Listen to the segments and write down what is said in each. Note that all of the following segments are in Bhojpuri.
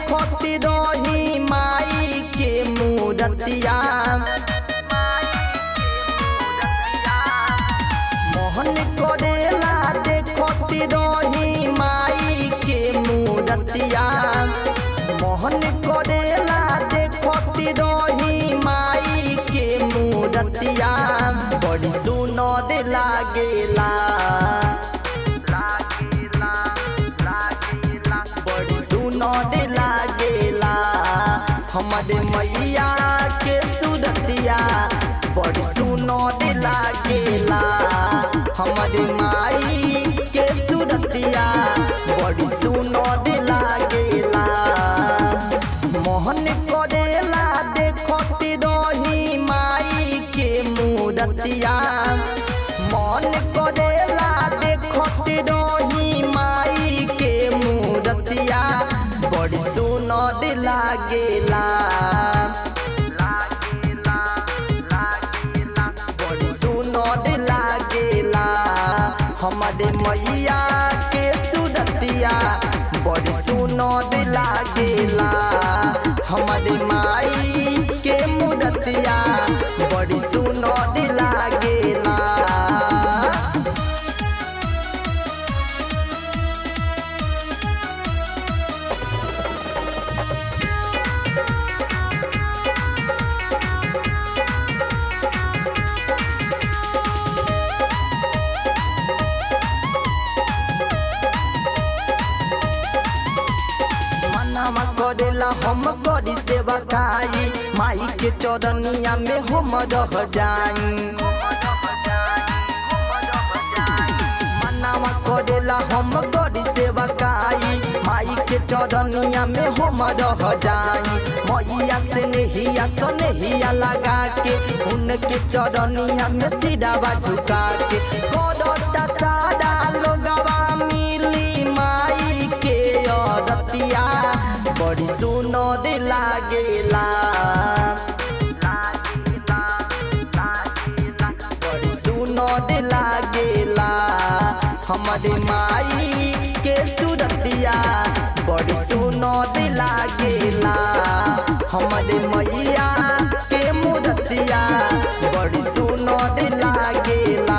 देखती रही माई के मूरतिया मोहन करेला देखती रही माई के मूरतिया मोहन करेला देखती रही माई के मूरतिया बड़ी सुनर लागेला लागेला लागेला बड़ी सुनर लागेला हमारे मैया के सूरतिया बड़ी सुनर लागेला हमारे माई के सूरतिया बड़ी सुनर लागेला मोहन करेला देखती रही माई के मूरतिया मन करेला देखती रही माई के मूरतिया बड़ी सुनर लागेला लागेला लागेला बड़ी सुनर लागेला हमारे मैया के सूरतिया बड़ी सुनर लागेला हमारे माई के मूरतिया बड़ी सुनर लागेला मनामा करेला हम करी सेवा खाई माई के चरनिया में हम रह जाई मनामा करेला हम करी सेवा खाई माई के चरनिया में हम रह जाई मैया से नहिया तो नहिया लगा के उनके चरनिया में सिरावा झुका के करता सारा लोगवा मिली माई के औरतिया बड़ी सुनर लागेला लागेला लागेला बड़ी सुनर लागेला हमारे माई के सूरतिया बड़ी सुनर लागेला हमारे मैया के मूरतिया बड़ी सुनर लागेला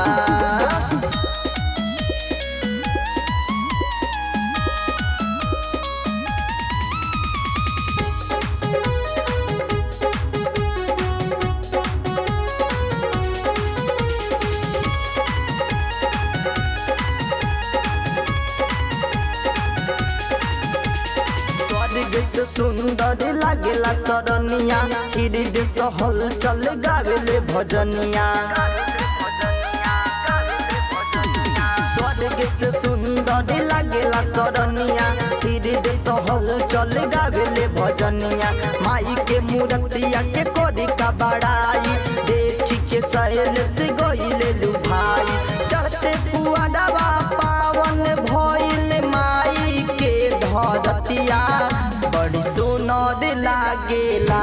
स्वर्ग से सुंदर लागेला सरनिया हृदय सहल चल गावेले भजनिया स्वर्ग से सुंदर लागेला सरनिया हृदय सहल चल गावेले भजनिया माई के मूर्तिया के कोरी का बड़ाई देखी के सहेल से गईले लुभाई चढ़ते पुआरवा पावन भइल माई के धरतिया बड़ी सुनर लागेला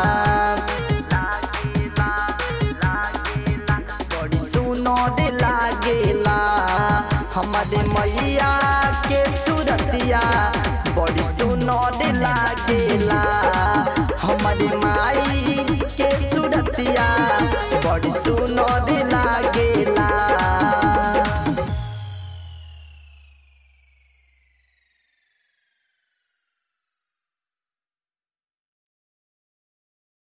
लागेला लागेला बड़ी सुनर लागेला हमारे मैया के सूरतिया बड़ी सुनर लागेला हमारे माई के सूरतिया बड़ी